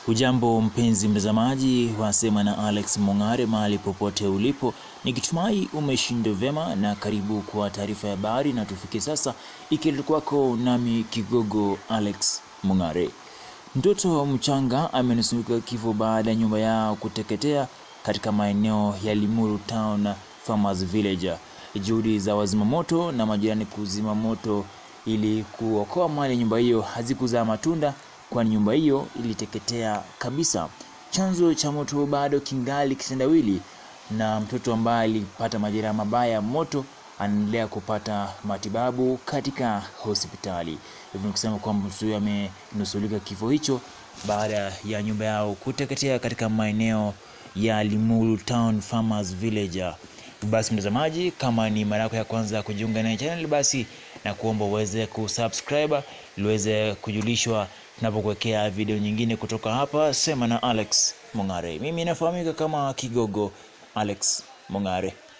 Hujambo mpenzi mtazamaji wa Sema na Alex Mong'are mahali popote ulipo, nikitumai umeshinda vyema na karibu kwa taarifa ya habari, na tufike sasa ikiletwa kwako nami Kigogo Alex Mong'are. Mtoto mchanga amenusurika kifo baada ya nyumba yao kuteketea katika maeneo ya Limuru Town Farmers Village. Juhudi za wazimamoto na majirani kuzima moto ili kuokoa mali ya nyumba hiyo hazikuzaa matunda kwani nyumba hiyo iliteketea kabisa. Chanzo cha moto bado kingali kitendawili, na mtoto ambaye alipata majeraha mabaya ya moto anaendelea kupata matibabu katika hospitali. Hivyo ni kusema kwamba mtoto huyo amenusulika kifo hicho baada ya nyumba yao kuteketea katika maeneo ya Limuru Town Farmers Village. Basi mtazamaji, kama ni mara yako ya kwanza kujiunga na channel, basi na kuomba uweze kusubscribe ili uweze kujulishwa tunapokuwekea video nyingine kutoka hapa Sema na Alex Mong'are. Mimi nafahamika kama Kigogo Alex Mong'are.